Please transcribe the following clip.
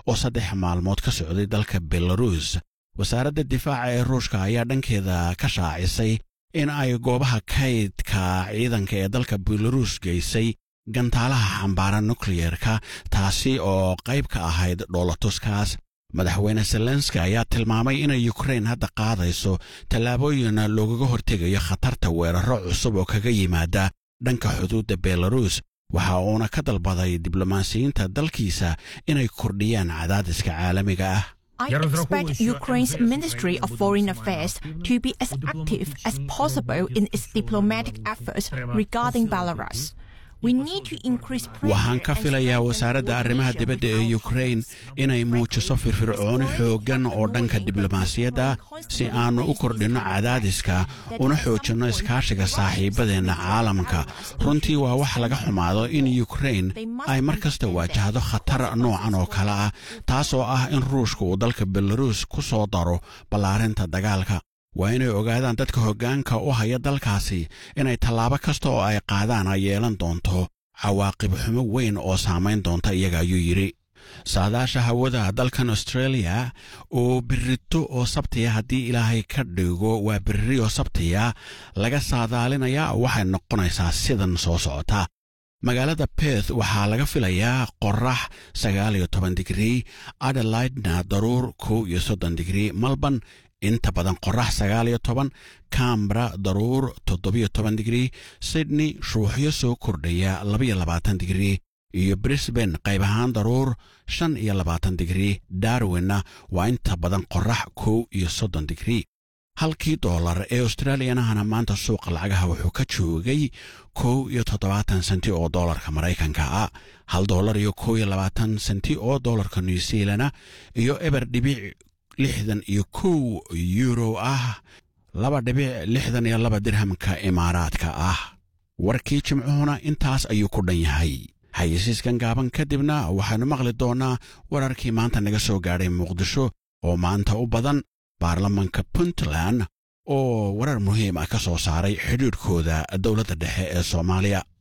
oo saddex maalmood ka socday dalka belarus wasaaradda difaaca ee ruushka ayaa dhankeeda ka shaacisay in ay goobaha kaydka ciidanka ee dalka belarus geysay gantaalaha xambaara nukliyerka taasi oo qayb ka ahayd dhoolatuskaas madaxweyne zelenski ayaa tilmaamay inay yukrain hadda qaadayso tallaabooyin loogaga hortegayo khatarta weeraro cusub oo kaga yimaada dhanka xuduudda belarus waxa uuna ka dalbaday diblomaasiyiinta dalkiisa inay kordhiyaan cadaadiska caalamiga ah I expect Ukraine's Ministry of Foreign Affairs to be as active as possible in its diplomatic efforts regarding Belarus. waxaan ka filayaa wasaaradda arrimaha dibadda ee yukrain inay muujiso firfircooni xooggan oo dhanka diblomaasiyadda si aannu u kordhinno cadaadiska una xoojinno iskaashiga saaxiibadeenna caalamka runtii waa wax laga xumaado in yukrain ay mar kasta waajahdo khatar noocan oo kale ah taasoo ah in ruushka uu dalka belarus ku soo daro ballaarinta dagaalka waa inay ogaadaan dadka hoggaanka u haya dalkaasi inay tallaabo kasta oo ay qaadaan ay yeelan doonto cawaaqib xumo weyn oo saamayn doonta iyaga ayuu yidhi saadaasha hawada dalkan australia oo birito oo sabtiya haddii ilaahay ka dhigo waa biriri oo sabtiya laga saadaalinayaa waxay noqonaysaa sidan soo socota magaalada beth waxaa laga filayaa qorax sagaal iyo toban digrii adelaidna daruur kow iyo soddon digrii malban inta badan qorax sagaal iyo toban cambra daruur toddobiyo toban digrii sydney shuuxyo soo kordhaya labaiyo labaatan digrii iyo brisban qayb ahaan daruur shan iyo labaatan digrii darwinna waa inta badan qorax kow iyo soddon digrii halkii doolar ee australiyanahana maanta suuqa lacagaha wuxuu ka joogay kow iyo toddobaatan senti oo doolarka maraykanka ah hal doolar iyo kow iyo labaatan senti oo doolarka new zealana iyo eber dhibic lixdan iyo kow yuuro ah laba dhibic lixdan iyo laba dirhamka imaaraadka ah warkii jimcuhuna intaas ayuu ku dhan yahay xayisiiskan gaaban kadibna waxaannu maqli doonnaa wararkii maanta naga soo gaadhay muqdisho oo maanta u badan baarlamanka puntland oo warar muhiim ah ka soo saaray xidhiidhkooda dowladda dhexe ee soomaaliya